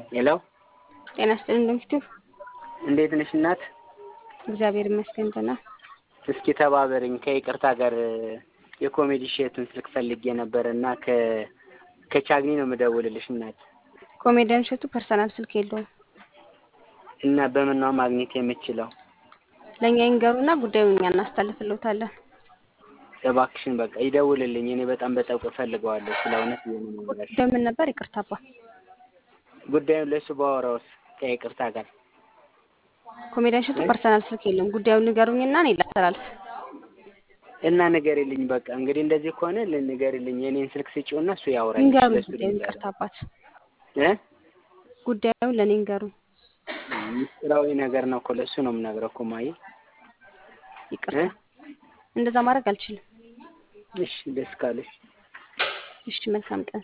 ሄሎ ጤና ይስጥልኝ እንደምሽቱ። እንዴት ነሽ እናት? እግዚአብሔር ይመስገን ደህና። እስኪ ተባበርኝ ከይቅርታ ጋር የኮሜዲ ሼቱን ስልክ ፈልጌ ነበር እና ከ ከቻግኒ ነው የምደውልልሽ እናት። ኮሜዲያን እሸቱ ፐርሰናል ስልክ የለውም። እና በምን ነው ማግኘት የምችለው? ለእኛ ይንገሩና ጉዳዩን እኛ እናስተላልፍልዎታለን። እባክሽን በቃ ይደውልልኝ። እኔ በጣም በጠብቅ እፈልገዋለሁ። ስለ እውነት የምንነግርሽ ጉዳዩ ምን ነበር? ይቅርታ አባ። ጉዳዩን ለእሱ ባወራውስ ከይቅርታ ጋር ኮሜዲያን እሸቱ ፐርሰናል ስልክ የለውም። ጉዳዩን ንገሩኝና እኔ ላስተላልፍ። እና ንገሪልኝ። በቃ እንግዲህ እንደዚህ ከሆነ ንገሪልኝ። የኔን ስልክ ስጪውና እሱ ያውራኝ። ይንገሩኝ ለእሱ ጉዳዩን። ልንገረው። ይቅርታ አባት፣ እ ጉዳዩን ለእኔ ይንገሩኝ። ምስጢራዊ ነገር ነው እኮ ለእሱ ነው የምነግረው እኮ ማየ። ይቅርታ፣ እንደዛ ማድረግ አልችልም። እሺ ደስ ካለሽ እሺ፣ መልካም ቀን።